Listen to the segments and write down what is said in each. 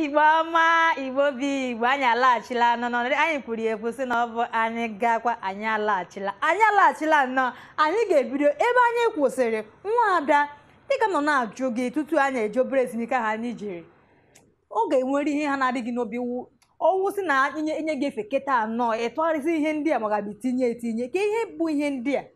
igbo ọma igbo bi igbo anyị alaghachila nnọọ anyị kwuru ya ekwu sị na ọ bụ anyị gakwa anyị alaghachila anyị alaghachila nnọọ anyị ga-ebido ebe anyị kwụsịrị nwa ada dịka m nọ na-ajụ gị tutu anyị eje obere ezumike ha anyị jiri ọ ga-enwere ihe ha na-adịghị n'obi wu ọnwụ si na inye inye gị efe keta anọ ịtụgharịsị ihe ndị a magabi tinye etinye ka ihe bụ ihe ndị a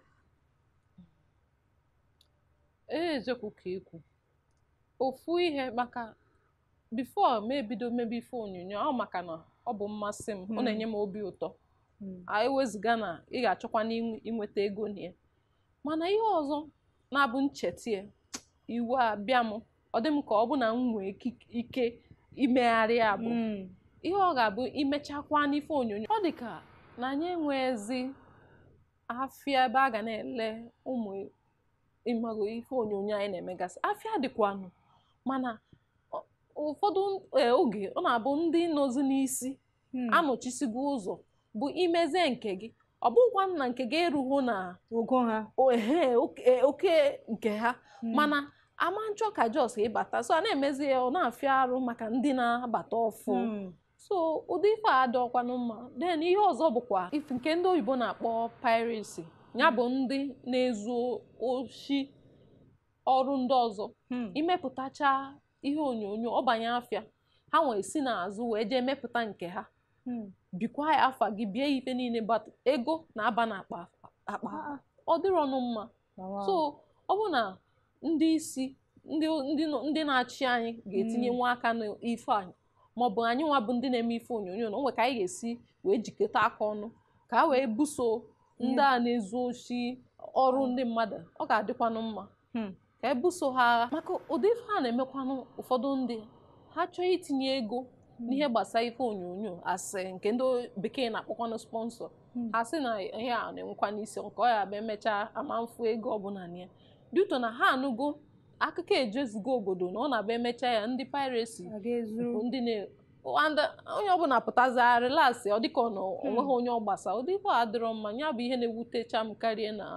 eziokwu ka ikwu ofu ihe maka bifo ma ebido mebe ife onyonyo ọ maka na ọ bụ mmasị m ọ na-enye m obi ụtọ ewezụga na ị ga-achọkwa na inweta ego na ya mana ihe ọzọ na-abụ nchetie iwu a bịa m ọ dị m ka ọ bụ na m nwee ike imegharị ya bụ ihe ọ ga-abụ imechakwa n'ife onyonyo ọ dị ka na anyị enweghịzi afịa ebe a ga na-ele ụmụ ịmago ife onyonyo anyị na-emegasị afịa dịkwanụ mana ụfọdụ oge ọ na-abụ ndị nọzi n'isi anọchisigo ụzọ bụ imezie nke gị ọ bụkwa na nke gị erughị na ogo ha ehe oke nke ha mana ama nchọ ka jos ịbata so a na-emezi ya ọ na-afịa arụ maka ndị na-abata ọfụ so ụdị ife a adịọkwanụ mma then ihe ọzọ bụkwa ife nke ndị oyibo na-akpọ piracy ya bụ ndị na-ezu oshi ọrụ ndị ọzọ imepụtacha ihe onyonyo ọbanye afịa ha nwee si n'azụ wee jee mepụta nke ha bikwa ya afa gị bie ife niile ego na-aba n'akpa akpa ọ dịrọ ọnụ mma so ọ bụ na ndị isi ndị na-achị anyị ga-etinye nwa aka n'ife anyị maọbụ anyị nwa bụ ndị na-eme ife onyonyo na onwe ka anyị ga-esi wee jikọta aka ọnụ ka a wee buso ndị a na-ezu oshi ọrụ ndị mmadụ ọ ga-adịkwanụ mma ka ebuso ha agha maka ụdị ife a na-emekwanụ ụfọdụ ndị ha chọọ itinye ego n'ihe gbasara ife onyonyo asị nke ndị bekee na-akpọkwanụ sponsọ ha sị na ihe a na-enwekwa n'isi nke ọ ya bụ emechaa ama mfu ego ọbụla na ya dị ụtọ na ha anụgo akụkọ ejezigo obodo na ọ na-abịa emechaa ya ndị piracy bụ ndị na onye ọbụla pụtazigharị lasị ọ dịka ọ na onweghị onye ọ gbasa ụdị ife a dịrọ mma ya bụ ihe na-ewutecha m karịa na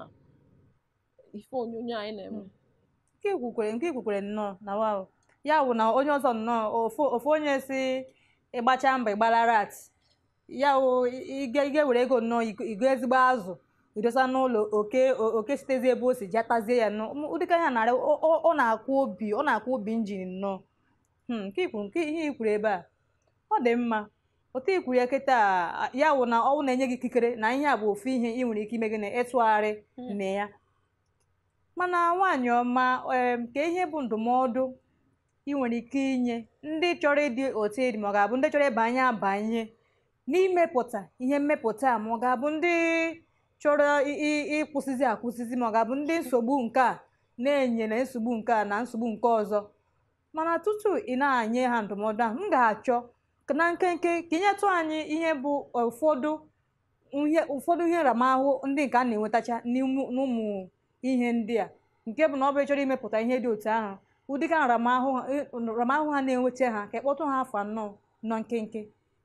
ife onyonyo anyị na-eme nke ikwukwere nke ikwukwere nnọọ na wa ya bụ na onye ọzọ nnọọ ofu onye si ịgbacha mbọ ịgbara rat ya wụ ige were ego nnọọ igo ezigbo azụ idosa n'ụlọ oke oke sitezi ebe o si jatazie ya nnọọ ụdịka ya narị ọ na-akwụ obi ọ na-akwụ obi injin nnọọ nke ikwu nke ihe ikwuru ebe a ọ dị mma otu ikwuru ya kịta ya wụ na ọnwụ na-enye gị ikikere na ihe a bụ ofu ihe ị nwere ike ime gị na ịtụgharị na ya mana nwaanyị ọma ka ihe bụ ndụmọdụ ị nwere ike inye ndị chọrọ ịdị otu ịdị ma ọ ga-abụ ndị chọrọ ịbanye abanye n'imepụta ihe mmepụta ma ọ ga-abụ ndị chọrọ ịkwụsịzi akwụsịzi ma ọ ga-abụ ndị nsogbu nke a na-enye na nsogbu nke a na nsogbu nke ọzọ mana tutu ị na-anye ha ndụmọdụ ahụ m ga-achọ na nkenke ka inyetụ anyị ihe bụ ụfọdụ ụfọdụ ihe nramahụ ndị nke a na-enwetacha n'ụmụ ihe ndị a nke bụ na ọ bụ chọrọ imepụta ihe dị otu ahụ ụdịka nramahụ ha na-enweta ha ka ịkpọtụ ha afọ anọ nọ nkenke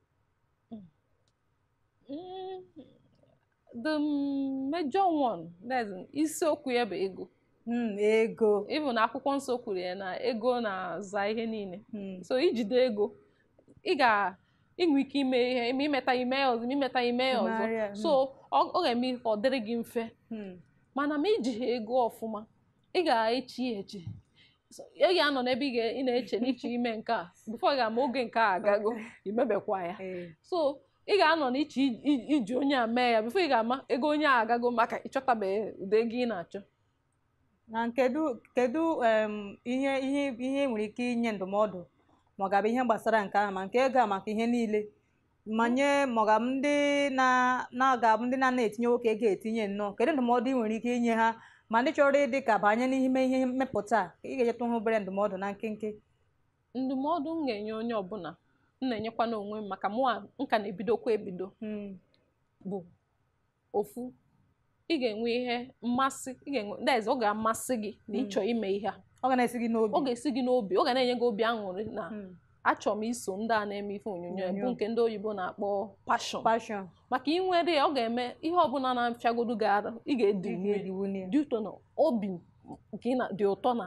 the major one that's isiokwu ya bụ ego ego ịbụ na akwụkwọ nsọ kwuru ya na ego na-aza ihe niile so ijide ego ị ga inwe ike ime ihe ma imeta ime ya ọzọ ma imeta ime ya ọzọ so ọ ga-eme ọ dịrị gị mfe mana ma iji ha ego ọfụma ị ga-echi ya eche ị ga-anọ n'ebe ị na-eche n'iche ime nke a bifo ị ga-ama oge nke a agago imebekwa ya so ị ga-anọ n'iche iji onye a mee ya bifo ị ga-ama ego onye a agago maka ịchọtabeghị ụdị ego ị na-achọ na kedu kedu ihe ihe ihe nwere ike inye ndụmọdụ ma ọ ga-abụ ihe gbasara nke ahụ ma nke ego a maka ihe niile ma nye ma ọ ga-abụ ndị na-aga-abụ ndị na-ana etinye nwoke ego etinye nnọọ kedu ndụmọdụ ị nwere ike inye ha ma ndị chọrọ ịdị ka banye n'ime ihe mmepụta a ị ga-enyetụ ha obere ndụmọdụ na nkenke ndụmọdụ m ga-enye onye ọbụla m na-enyekwa n'onwe m maka mụa nka na-ebidokwa ebido bụ ofu ị ga-enwe ihe mmasị ị ga-enwe dez ọ ga-amasị gị na ịchọ ime ihe a ọ ga na-esi gị n'obi ọ ga-esi gị n'obi ọ ga na-enye gị obi aṅụrị na achọrọ m iso ndị a na-eme ife onyonyo bụ nke ndị oyibo na-akpọ passion passion maka ị nwere ọ ga-eme ihe ọbụla na-apịagodu gị ara ị ga-edi dị ụtọ na obi nke dị ụtọ na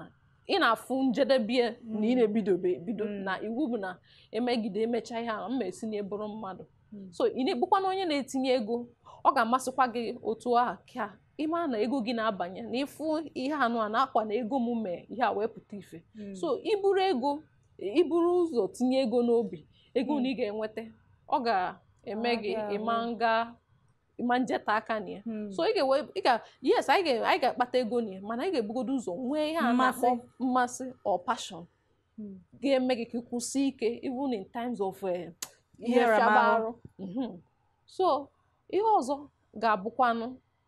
ị na-afụ njedebe na ị Mm. na-ebidobe ebido Mm. na iwu bụ na emegide emecha ihe a mma esi na ebụrụ mmadụ Mm. so ị na-egbukwana onye na-etinye ego ọ ga-amasịkwa gị otu a ka ịma na ego gị na-abanye na ịfụ ihe anụ a na-akwa na ego m mee ihe a wee pụta ife Mm. so iburu ego iburu ụzọ tinye ego n'obi ego Mm. na ị ga-enweta ọ ga-eme Ọ gị ga-abụ. ịma nga ịma njeta aka na ya Mm. so ị ga-ewe ị ga yes anyị ga anyị ga-akpata ego na ya mana anyị ga-ebugodo ụzọ nwee ihe a na-akpọ Mmasị. mmasị or passion Mm. ga-eme gị ka ị kwụsị ike even in times of eh, ihe Ihe fiaba nramahụ. arụ Mhm. so ihe ọzọ ga-abụkwanụ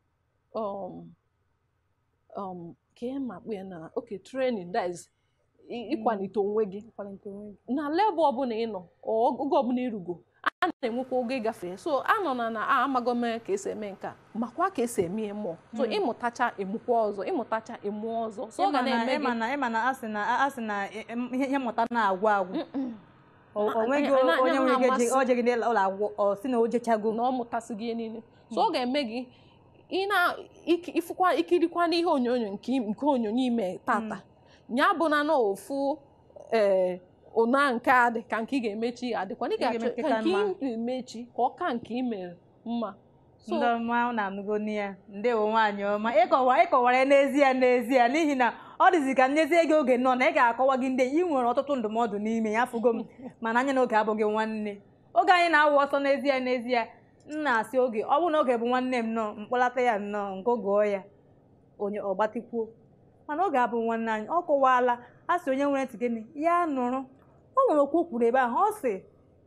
um, um, ka ị ma kpụ ya na oke training that is ị- ịkwalite onwe gị Ịkwalite onwe gị. na level ọbụla ị nọ ọ oge ọbụla ịrugo a na-enwekwa oge ịgafe so a nọ na na a amago m ka esi eme nke a makwa ka esi eme ya mmụọ so Mm. ịmụtacha ịmụkwa ọzọ ịmụtacha ịmụọ ọzọ so ọ ga Ịma na- na-eme ịma gị na ịma na asị na asị na em- ihe ihe mmụta na-agwụ agwụ Mm-mm. O- o Na- nweghị na- na- onye na- nwere ike na-amasị. je- o jeghị n'ụlọ akwụkwọ ọ sị na o jechago na ọ mụtasị gị ihe niile so ọ ga-eme gị ị na iki- ifụkwa ikirikwa n'ihe onyonyo nke im- nke onyonyo ime tata ya bụ na na ofu ee ụna nke a dị ka nke ị ga-emechi adịkwa na ị Ị ga-eme ga-achọ nke ka ka nke mma. ị ga-emechi ka ọ ka nke ị mere mma so ndị ọma unu anụgo nne ya ndewo nwaanyị ọma ịkọwa ịkọwara ya n'ezie n'ezie n'ihi na ọ dịzi ka nnezie gị oge nọ na ị ga-akọwa gị ndị ị nwere ọtụtụ ndụmọdụ n'ime ya afụgo m mana anya n'oge abụghị nwanne oge anyị na-awụ ọsọ n'ezie n'ezie m na-asị oge ọ bụrụ na oge bụ nwanne m nọ mkpọlata ya nnọọ nke gụọ ya onye ọgbatịkwuo mana oge abụ nwanne anyị ọ kọwaala a sị onye nwere ntị gịnị ya nụrụ o nwere okwu o kwuru ebe ahụ ọ sị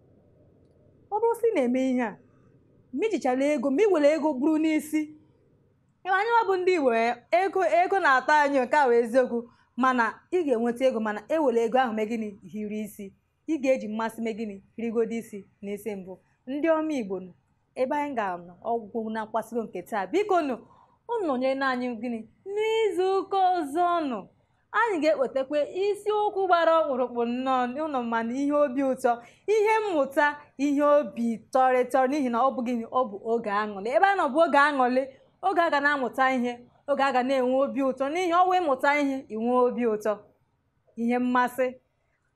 ọ bụrụ sị ị na-eme ihe a ma ijichara ego ma i were ego buru n'isi ịma anyị nwa bụ ndị igbo ego ego na-atọ anyị nke a wee eziokwu mana ị ga-enweta ego mana ewere ego ahụ mee gịnị hiri isi ị ga-eji mmasị mee gịnị hirigodo isi n'isi mbụ ndị ọma igbo nụ ebe anyị ga-anọ ọgwụgwụ na nkwasịgo nke taa biko nụ unu nọnyere anyị gịnị n'izu ụka ọzọ nụ anyị ga-ewetakwa isiokwu gbara ọkpụrụkpụ nnọọ ụnụ mana ihe obi ụtọ ihe mmụta ihe obi tọrịtọrọ n'ihi na ọ bụ gịnị ọ bụ oge aṅụrị ebe a nọ bụ oge aṅụrị oge a ga na-amụta ihe oge a ga na-enwe obi ụtọ n'ihi ọnwa ịmụta ihe inwe obi ụtọ ihe mmasị